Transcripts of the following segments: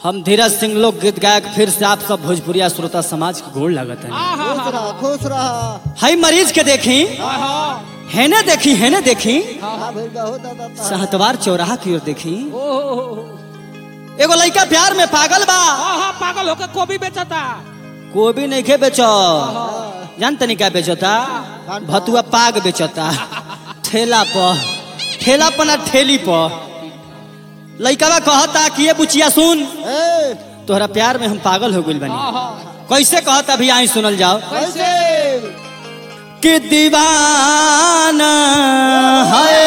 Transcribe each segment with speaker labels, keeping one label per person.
Speaker 1: हम धीरज सिंह लोक गीत गायक फिर से आप सब भोजपुरिया श्रोता समाज के गोड़ लगत है
Speaker 2: खुश रह खुश रह
Speaker 1: हई मरीज के देखी हेने देखी हेने देखी
Speaker 2: हाँ भाई बहुत ज्यादा था।
Speaker 1: सहतवार चौराहा की ओर देखी एगो लड़का प्यार में पागल बा
Speaker 3: पागल होकर कोबी बेचता
Speaker 1: कोबी नहीं खे बेचो जान तनी क्या बेचता भतुआ पाग बेचता ठेला पर ठेला पर ना ठेली पर लड़का कहता कि ये बुचिया सुन
Speaker 2: ए
Speaker 1: तोहरा प्यार में हम पागल हो गइल बनी कैसे कहता भी आई सुनल जाओ
Speaker 2: कैसे
Speaker 1: कि दीवाना है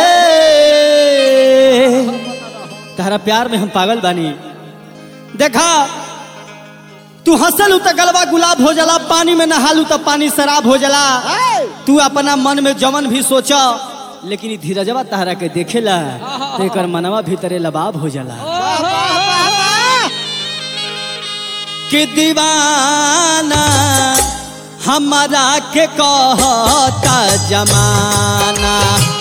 Speaker 1: तहरा प्यार में हम पागल बानी देखा तू हंसलू तो गलबा गुलाब हो जाला पानी में नहालू तो पानी शराब हो जाला
Speaker 2: ए
Speaker 1: तू अपना मन में जमन भी सोच लेकिन ई धीरजवा तहरा के देखेला तो एकर मनवा भीतरे लबाब हो जाला कि दीवाना हमारा के कहता जमाना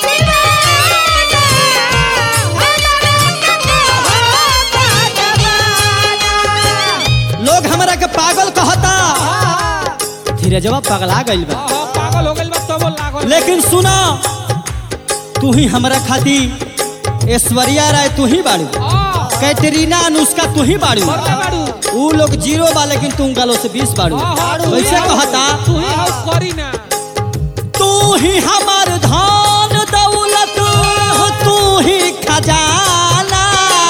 Speaker 1: लोग हमरा के पागल कहता धीरजवा पगला गइल बा
Speaker 3: पागल हो गइल बा तब लागल
Speaker 1: लेकिन सुना तू ही हमरा खाती ऐश्वर्या राय तू ही बाड़ू कैटरीना अनुष्का तू ही बाड़ू
Speaker 3: बाड़ू
Speaker 1: ऊ लोग जीरो बा लेकिन तुम गालो से बीस बाड़ू वैसे कहता
Speaker 3: तू ही हाउ करी ना
Speaker 1: तू ही हमार धन दौलत तू ही खजाना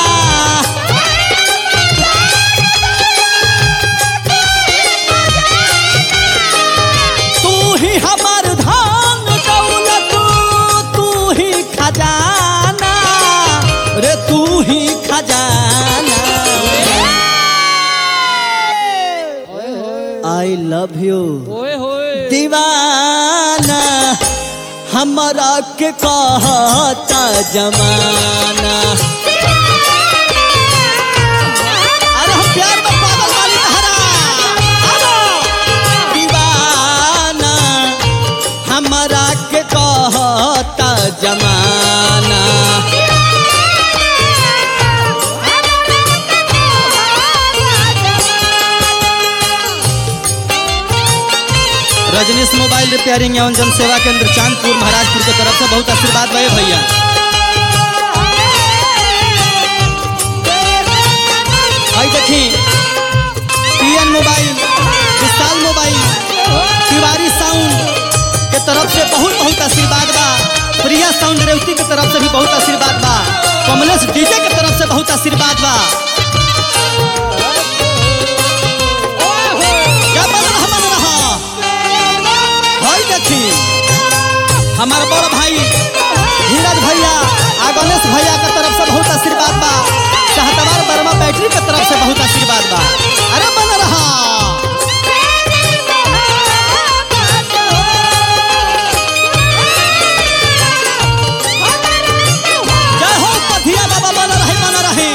Speaker 1: तू ही हमार धन दौलत तू ही खजाना रे तू ही खजाना आई लव यू
Speaker 3: ओए होए
Speaker 1: दीवाना हमरा के कहता जमाना अरे हम प्यार में पागल वाली तहरा आलो दीवाना हमरा के कहता जमाना रजनीश मोबाइल रिपेयरिंग एवं जन सेवा केंद्र चांदपुर महाराजपुर के तरफ से बहुत आशीर्वाद भये भैया आई देखी P N mobile Vishal mobile Tiwari sound के तरफ से बहुत बहुत आशीर्वाद बा प्रिया साउंड रेवती के तरफ से भी बहुत आशीर्वाद बा कमलेश डीजे के तरफ से बहुत आशीर्वाद बा क्या बन रहा बन रहा भाई देखी हमार बड़ भाई धीरज भैया आ गणेश भैया के तरफ से बहुत आशीर्वाद बा सहतवार वर्मा बैटरी के तरफ से बहुत आशीर्वाद बा अरे बन रहा जय हो पथिया बाबा बन रहे बन रहे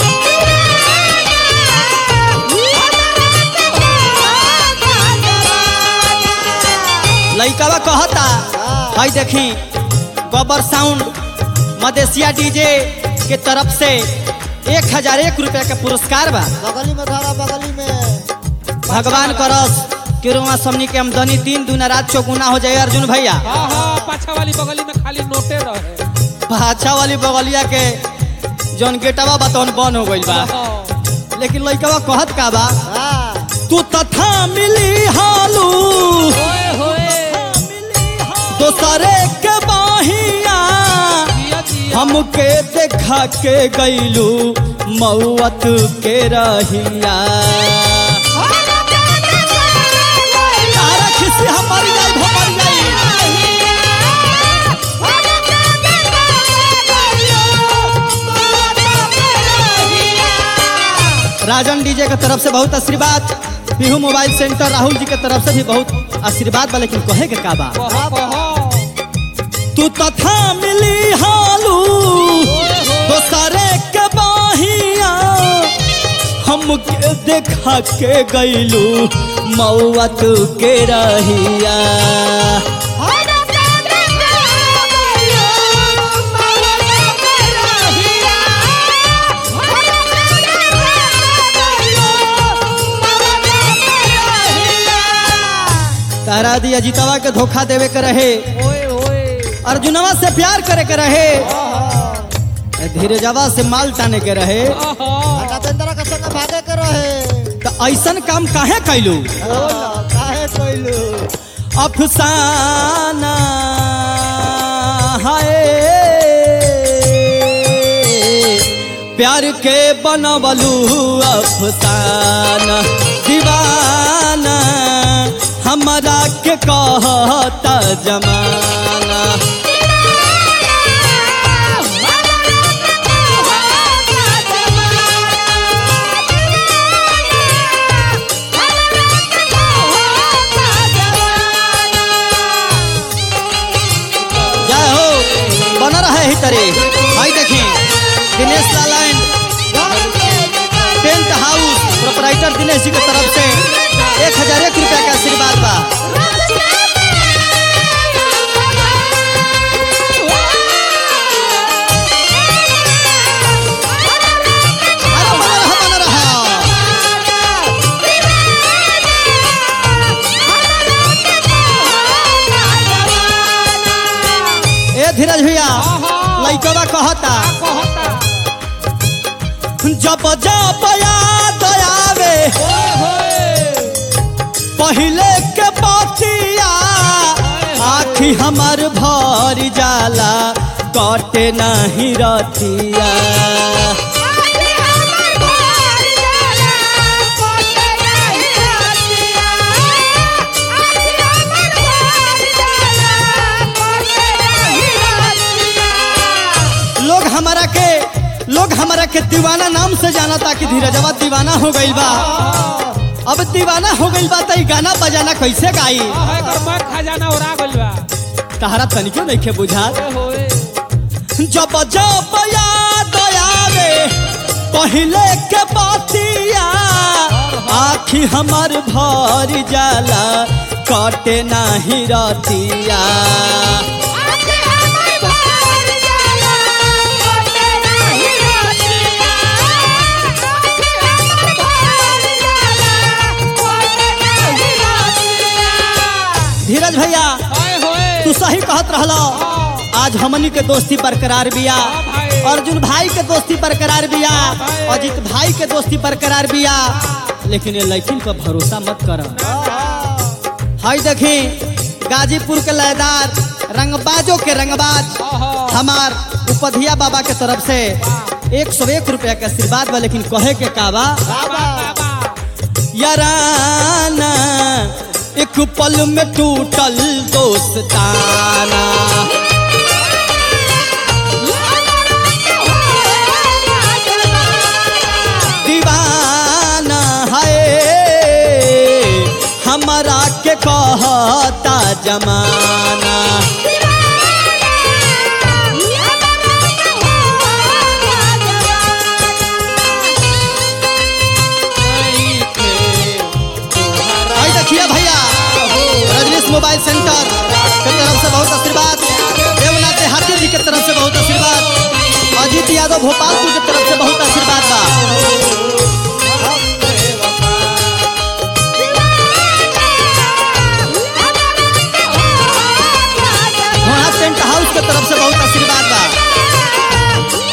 Speaker 1: लइकावा कहता भाई देखी गोबर साउंड मदेशिया डीजे के तरफ से एक हजार एक रुपया का पुरस्कार बा
Speaker 2: बगली में धारा बगली में
Speaker 1: भगवान करस कि रोआ समनी के आमदनी तीन दूना रात चौगुना हो जाए अर्जुन भैया
Speaker 3: हाँ हाँ पाछा वाली बगली में खाली नोटे रहे
Speaker 1: भाछा वाली बगलिया के जौन गेटवा बतौन बंद हो गइल बा
Speaker 3: हाँ।
Speaker 1: लेकिन लइकवा कहत का बा
Speaker 2: हाँ
Speaker 1: तू तथा मिली हालू
Speaker 3: ओए होए
Speaker 1: दोसरे के बाहिया
Speaker 3: जिया जिया
Speaker 1: हमके देखा के गईलू मौत के रहिया तारा खिसी हमारी जाई भमर जाई राजन डीजे के तरफ से बहुत आशीर्वाद पीहू मोबाइल सेंटर राहुल जी के तरफ से भी बहुत आशीर्वाद बा लेकिन कहे के का बा
Speaker 3: कहो कहो
Speaker 1: तू तथा मिली हालू दोसरे के बाहिया हमके देखा के गईलू मौत के रहिया तारा दिया जीतवा के धोखा देवे के रहे
Speaker 3: ओए ओए
Speaker 1: अर्जुनवा से प्यार करे के रहे धीरजवा से माल टाने के रहे
Speaker 3: आहा
Speaker 2: नटेंद्र के संग भागे के रहे
Speaker 1: तो ऐसन काम काहे कैलू
Speaker 2: हाँ, काहे कोइलू
Speaker 1: अफसाना हाय प्यार के बनवलू अफसाना दीवाना हमरा के कहता जमाना जय हो बन रहे ही तरे भाई देखी Dinesh Lal and tent house proprietor Dinesh ji की तरफ से एक हजार एक रुपया का आशीर्वाद बा अरे बन रहा बन रहा ए धीरज भैया लइकवा कहता
Speaker 3: कहता
Speaker 1: जब जब याद आवे
Speaker 3: ओए होए
Speaker 1: पहले के बतिया आखी हमर भर जाला कटे नहीं रतिया लोग हमारा के लोग हमारा के दीवाना नाम से जाना था कि धीरजवा दीवाना हो गइल बा अब दीवाना हो गइल बा त ई गाना बजाना कैसे गाई
Speaker 3: आहा एकर मैं खजाना उड़ा गइल बा
Speaker 1: तहरा तनिको नहीं के बुझा
Speaker 3: ओए होए
Speaker 1: जब जब याद आवे पहले के बतिया आखी हमर भर जाला कटे नाही रतिया धीरज भैया
Speaker 3: ओए होए
Speaker 1: तू सही कहत रहलो आज हमनी के दोस्ती बरकरार बिया
Speaker 3: हाँ भाई।
Speaker 1: अर्जुन भाई के दोस्ती बरकरार बिया
Speaker 3: हाँ भाई।
Speaker 1: अजित भाई के दोस्ती बरकरार बिया लेकिन ये लड़किन पर भरोसा मत कर हाय देखी गाजीपुर के लयदार रंगबाजों के रंगबाज
Speaker 3: आहा
Speaker 1: हमार उपधिया बाबा के तरफ से एक सौ एक रुपया के आशीर्वाद बा लेकिन कहे के का बा
Speaker 3: बाबा बाबा
Speaker 1: याराना एक पल में टूटल दोस्ताना दीवाना है हमारा के कहता जमाना आई देखिए भैया रजनीश मोबाइल सेंटर के तरफ से बहुत आशीर्वाद देवनाथ देहाती जी के तरफ से बहुत आशीर्वाद अजीत यादव भोपालपुर के तरफ से बहुत आशीर्वाद बा वहाँ टेंट हाउस के तरफ से बहुत आशीर्वाद बा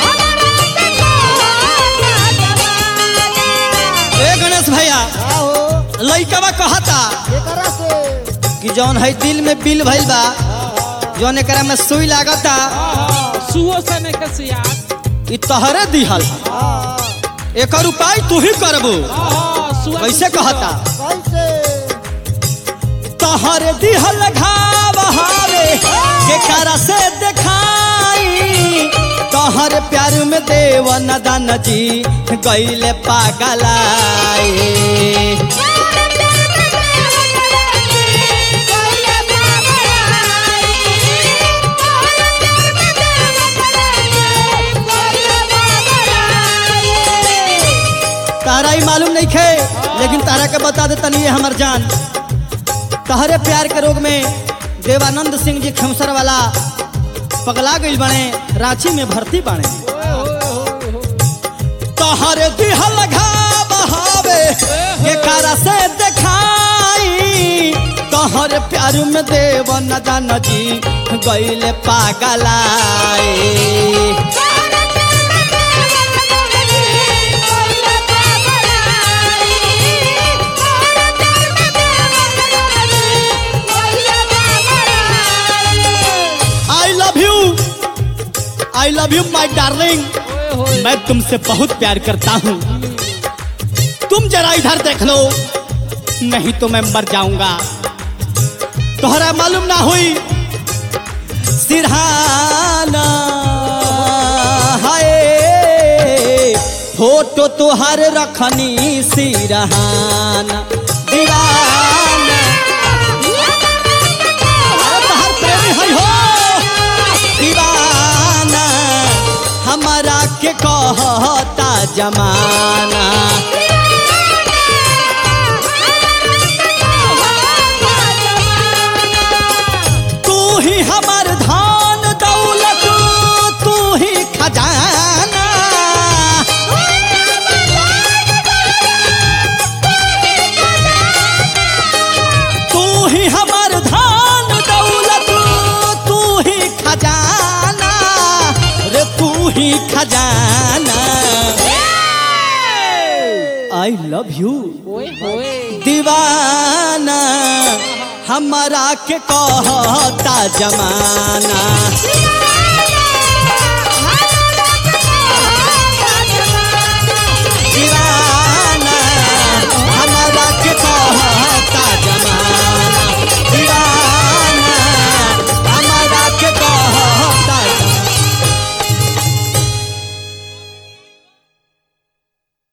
Speaker 1: ए गणेश भैया
Speaker 2: आहो
Speaker 1: लइकवा कहता
Speaker 2: एकरा से
Speaker 1: कि जौन है दिल में बिल भइल बा जौन एकरा में सुई लागता
Speaker 3: आहा सुओ से ने कसिया
Speaker 1: ई तहरे दिहल
Speaker 2: हाँ
Speaker 1: एकर उपाय तू ही करबू
Speaker 3: आहा सुआ
Speaker 1: कैसे कहता
Speaker 2: कैसे
Speaker 1: तहर दिहल घाव हावे केकरा से देखाई तहर प्यार में देव नदन जी गईले पागलाई तारा ही मालूम नहीं खे लेकिन तारा के बता दे तनी ये हमर जान तहरे प्यार के रोग में देवानंद सिंह जी खमसर वाला पगला गई बने रांची में भर्ती बने तहरे दिहल घाव हावे केकरा से देखाई तहरे प्यार प्यार में देव न जान जी गईले पागलाए I love you I love you my darling
Speaker 3: होए होए
Speaker 1: मैं तुमसे बहुत प्यार करता हूँ तुम जरा इधर देख लो नहीं तो मैं मर जाऊंगा तोहरा मालूम ना हुई सिरहाना हाय फोटो तुहार रखनी सिरहाना दीवाना अरे तोहार प्रेमी है हो दीवाना हमारा के कहता जमाना तू ही हमार धान दौलत तू ही खजाना तू ही हमार धान दौलत तू ही खजाना रे तू ही खजाना आई लव यू
Speaker 3: होए होए
Speaker 1: दीवाना हमारा के कहता जमाना